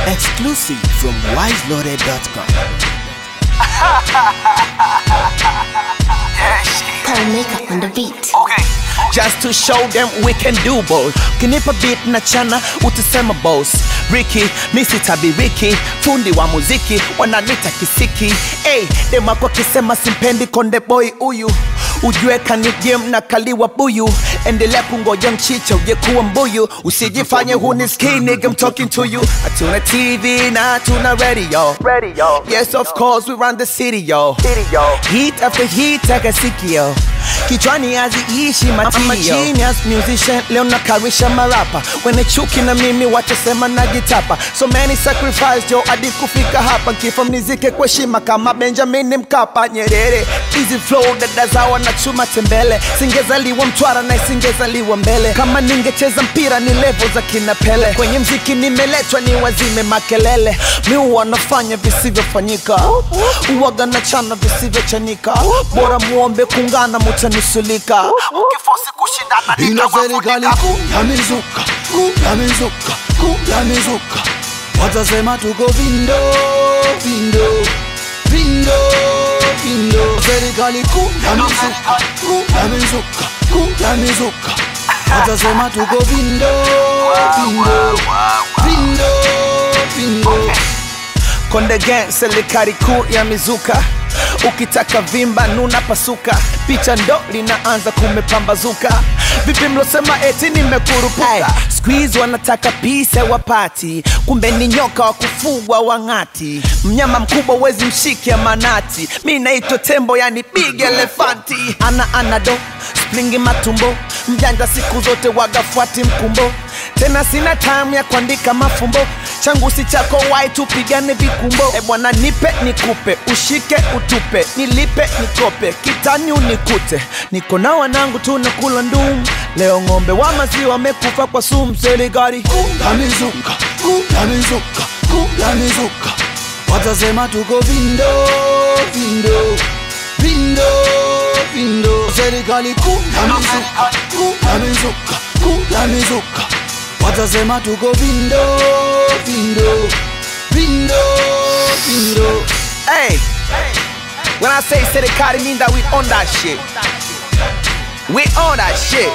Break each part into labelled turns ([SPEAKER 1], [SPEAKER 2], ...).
[SPEAKER 1] Exclusive from wiseloaded.com.
[SPEAKER 2] Paul Maker on the beat.
[SPEAKER 1] Just to show them we can do both. Kinipa beat na chana utasema boss. Ricky, misi tabi Ricky, fundi wa muziki wananita kisiki. Hey, dem wako kisema simpendi konde boy huyu ujue kani game na kaliwa buyu endelea kungoja mchicha uje kuwa mbuyu usijifanye hunisikii nigga I'm talking to you hatuna tv na hatuna radio radio yes of course we run the city yo city yo heat after heat akasikio kichwani haziishi matio genius musician leo nakarisha marapa wene chuki na mimi watasema najitapa so many sacrifice jo hadi kufika hapa kifo mnizike kwa heshima kama benjamin mkapa nyerere easy flow dada zawa na chuma tembele singezaliwa mtwara na isingezaliwa mbele kama ningecheza mpira ni level za kina pele kwenye mziki nimeletwa ni wazime makelele mi wanafanya visivyofanyika uwaga na chana visivyochanika bora muombe kungana mutanusulika ukifosi kushindana
[SPEAKER 3] ina serikali kuu ya mizuka kuu ya mizuka kuu ya mizuka watasema tuko vindo vindo vindo vindo serikali kuu ya mizuka kuu ya mizuka kuu ya mizuka watasema tuko vindo vindo vindo vindo
[SPEAKER 1] Konde Gang, serikali kuu ya mizuka ukitaka vimba nuna pasuka picha ndo linaanza kumepambazuka vipi mlosema eti nimekurupuka squeeze wanataka pisa wapati kumbe ni nyoka wa kufugwa wang'ati mnyama mkubwa wezi mshike manati mi naitwa tembo yani big elefanti ana anado springi matumbo mjanja siku zote wagafuati mkumbo tena sina time ya kuandika mafumbo changu si chako wai tupigane vikumbo e bwana nipe nikupe ushike utupe nilipe nikope kitani unikute niko na wanangu tunakula ndum leo ng'ombe wa maziwa wamekufa kwa sumu serikali
[SPEAKER 3] ya mizuka kuu ya mizuka kuu ya mizuka watasema tuko vindo vindo vindo vindo serikali kuu ya mizuka kuu ya mizuka kuu ya mizuka watasema tuko vindo vindo vindo vindo
[SPEAKER 1] Hey, when I say serikali mean that we own that shit. We own that shit.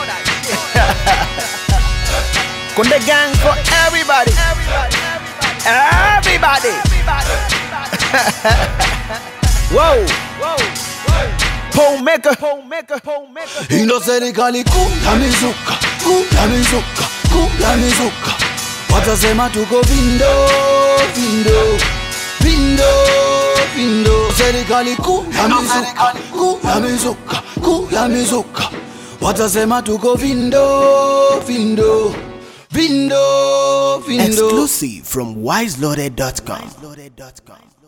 [SPEAKER 1] Konde gang for everybody. Everybody. Whoa. Pole maker. Pole maker. Pole maker.
[SPEAKER 3] ino serikali kuu ya mizuka kuu ya mizuka kuu ya mizuka watasema tuko vindo vindo vindo vindo serikali kuu ya mizuka kuu ya mizuka kuu ya mizuka watasema tuko vindo vindo vindo vindo
[SPEAKER 1] Exclusive from wiseloaded.com.